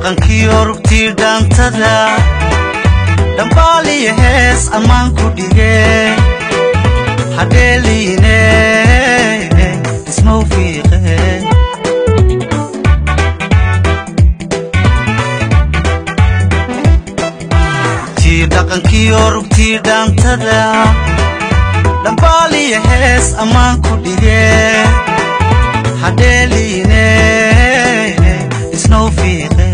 dhaqankiyo rugtii dhaantada dhambaaliyo hees ammaan ku dhige hadheeliine ismau fiiqe tii dhaqankiyo rugtii dhaantada dhambaaliyo hees ammaan ku dhige hadheeliine isnau fiiqe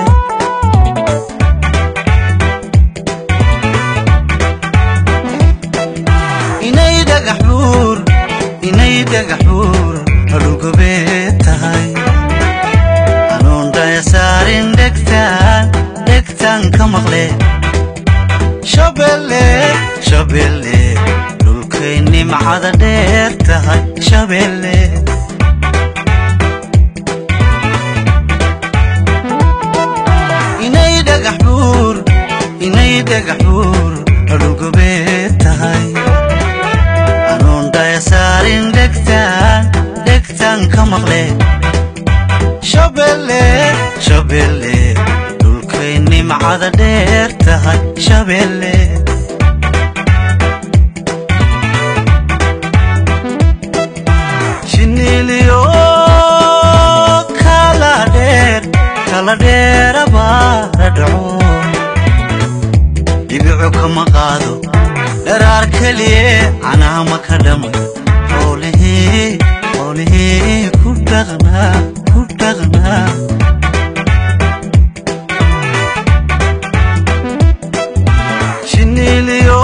inay dhagax buur inay dhagax buur adhugobee tahay anuun dhaya saarin dhegtaan dhegtaan ka maqle shabelle shabelle dhulkay nimcada dheer tahay shabelle inay dhagax buur inay dhagax buur adhugobee tahay anuun dhaya saarin dhegtaan dhegtaan ka maqle shabelle shabelle dhulkay nimcada dheer tahay shabelle shiniiliyo kala dheer kala dheerabaa la dhaco dhibico kama qaado dharaar keliye canaama ka dhamay xoolihii xoolihii ku dhaqnaa ku dhaqnaa shiniiliyo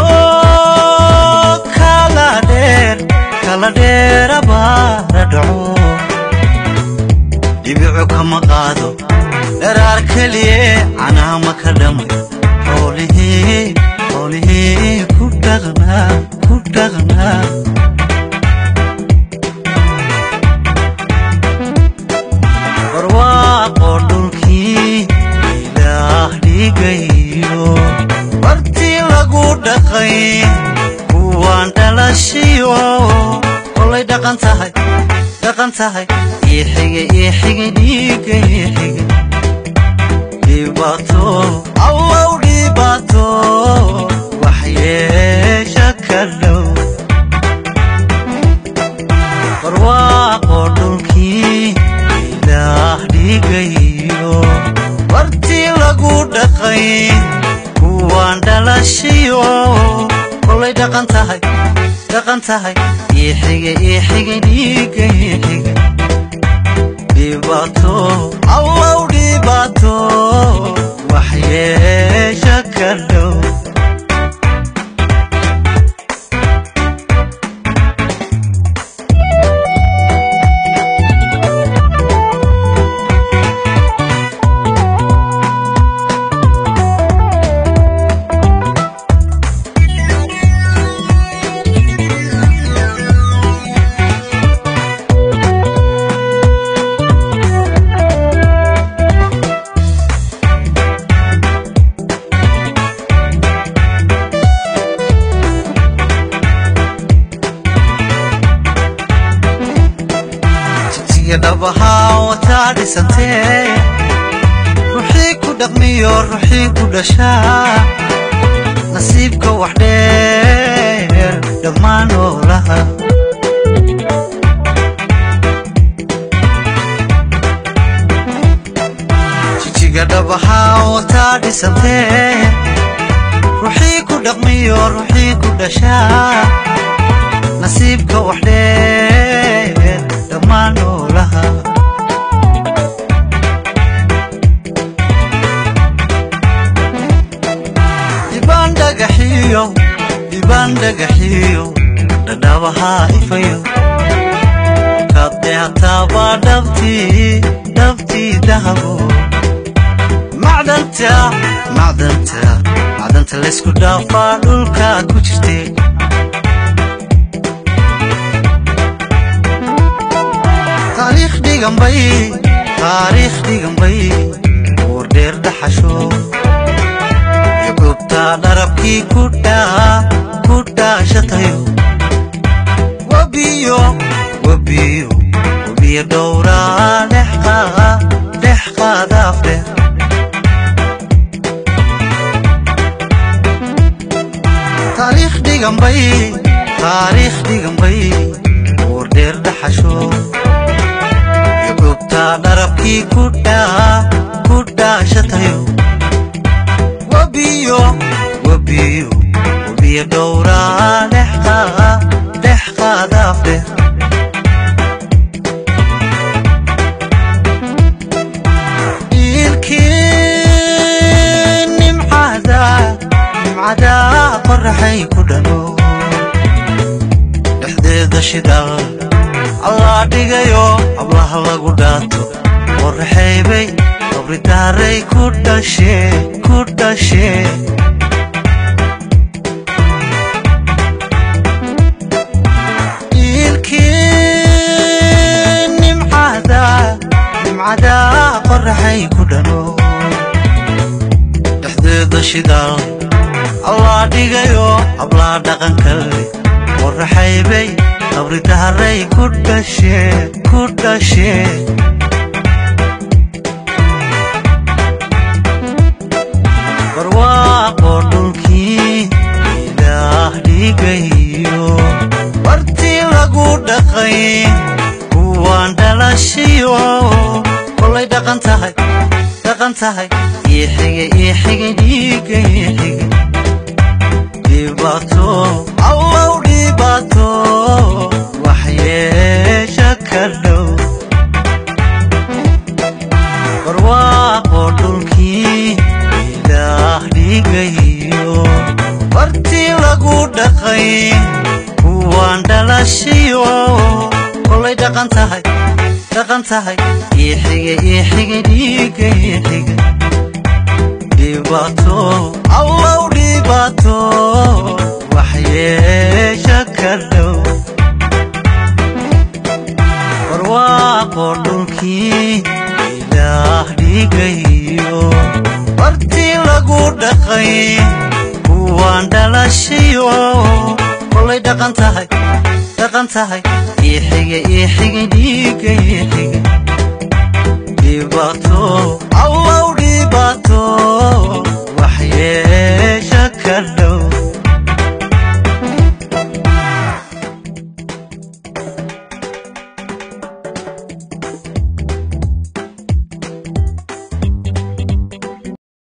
kala dheer kala dheerabaa la dhaco dhibico kama qaado dharaar keliye canaama ka dhamay xoolihii xoolihii ku dhaqnaa ku dhaqnaa barwaaqo dhulkii ilaah dhigayo bartii lagu dhaqay kuwaan dhalashiyo kolay dhaqan tahay dhaqan tahay ii xige ii xige dhiiga ii xige dhibaato allow dhibaato waxyeesha ka dhow barwaaqo dhulkii ilaah dhigayo bartii lagu dhaqay kuwaan dhalashiyo kolay dhaqan tahay dhaqan tahay ii xige ii xige dhiiga ii xige dhibaato allow dhibaato waxyeesha ka dhow jigjiga dhabahaa wataa dhisantee ruuxii ku dhaqmiyo ruuxii ku dhashaa nasiibka wax dheer dhammaan noolaha jijiga dhabahaa wataa dhisantee ruuxii ku dhaqmiyo ruuxii ku dhashaa nasiibka wax dheer dhammaan noolaha dhibaan dhagaxiyo dhibaan dhagaxiyo dhadhabahaa ifayo kadeetaabaa dhabtii dhabtii dahabo macdanta macdanta macdanta laysku dhaafaa dhulka ku jirtee taariikh dhiganbay taariikh dhiganbay uur dheer dhaxasho xubuubtaa dharabkii ku dhaa ku dhaashatayo wabiyo wabiyo wabiyo dhowraa dhex qaada dhex qaada afdheer dharabkii ku dhaashatayo webiyo webiyo webiyo dhowraa dhex qaadaafdheer ilkii nimcada nimcada qoraxay ku dhalo dhexdeeda shidaal allaa dhigayo ablaha lagu dhaato qoraxaybay qabridaaray ku dhashee ku dhashee ilkii nimcada nimcada qoraxay ku dhalo dhexdeeda shidaal allaa dhigayo ablaa dhaqankale qoraxaybay qabridaaray ku dhashee ku dhashee barwaaqo dhulkii ilaah dhigayo bartii lagu dhaqay kuwaan dhalashiyo kolay dhaqan tahay dhaqan tahay iixiga iixiga dhiiga iixiga dhibaato allow dhibaato waxyeesha ka dhow barwaaqo dhulkii ilaah dhigayo bartii lagu dhaqay kuwaan dhalashiyo kolay dhaqan tahay dhaqan tahay iixiga iixiga dhiiga iixiga dhibaato allow dhibaato waxyeesha ka dhow barwaaqo dhulkii ilaah dhigayo bartii lagu dhaqay kuwaan dhalashiyo kolay dhaqan tahay dhaqan tahay iixiga iixiga dhiiga iixiga dhibaato allow dhibaato